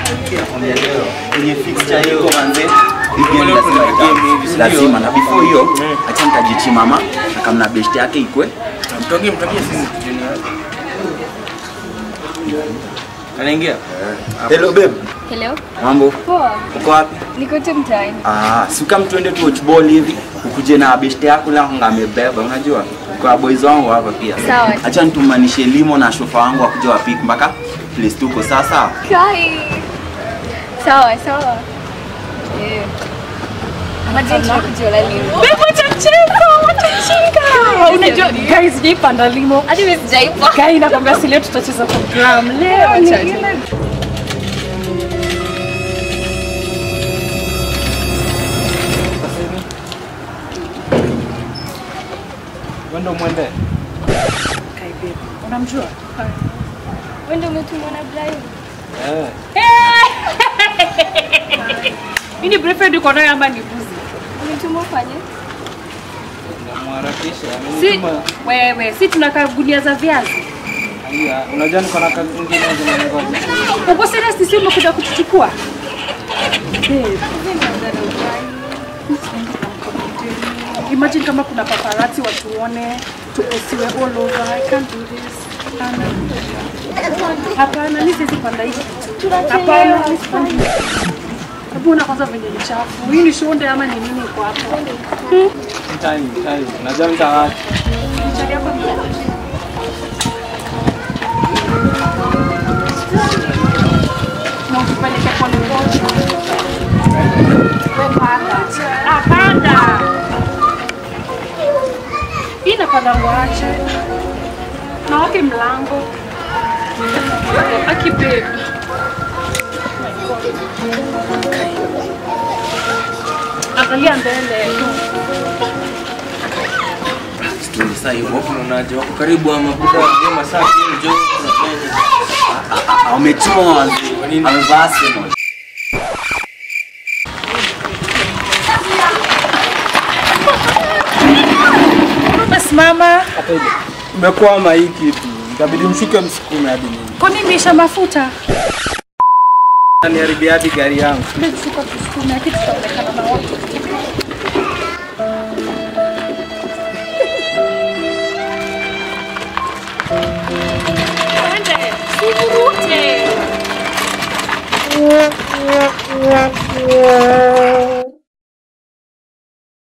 Nakwambia leo kwenye fixture hiyo manze hii game lazima ita- lazima na before hiyo acha nitajichimama na kama best yake ikwe Mtogie mtogie simu kijana. Anaingia? hello babe Hello. mambo Poa. uko wapi Niko tu mtaani. ah si kama tuende tu watch ball hivi ukuje na best yako la ngamebeba unajua kwa boys wangu hapa pia Sawa. acha nitumanishe limo na shofa wangu akuja wapik mpaka place tuko sasa Kai. Sawa, sawa. Eh. Maji tunakuja leo. Bebo watacheka, watacheka. Unajua guys, sijaipanda limo. Hadi mimi sijaipa. Guys, nakwambia si leo tutacheza program leo. Wachache. Wenda mwende. Kai babe, unamjua? Wewe ndio umetumwa na Brian. Eh. Hii ni boyfriend uko nayo ama ni buzi? Umetumwa fanye? Namharakisha. Si Amenituma. wewe, si tunakaa gunia za viazi. Aya, Unajua niko na kazi nyingine zinangoja. Uko serious si umekuja kutuchukua? Babe, Imagine kama kuna paparazzi watuone, tuposiwe all over. I can't do this. Hapana. Hapana, mimi siwezi panda hivi. Hapana, mimi sipandi. Hebu una kwanza venye ni chafu. Hii ni shonde ama ni nini iko hapo? Time, time. Najua nitaacha. Nichalia hapa mbele. Na ukipeleke pole pole. Wewe panda. Ah, panda. Hii napanda mwache. Na wake mlango. Aki babe. Angalia mbele. Ndio sasa hivyo Unaje wako karibu ama buda ngema saa hii njoo tunafanya. amechoma amevaa Arsenal Umesimama. Hata ile. Imekwama hii kitu. Itabidi mshuke msukume hadi nini. Kwani imeisha mafuta? Niharibia hadi gari yangu. Let's shuka tusukume, kitu tutaonekana na watu. Twende, sivurute.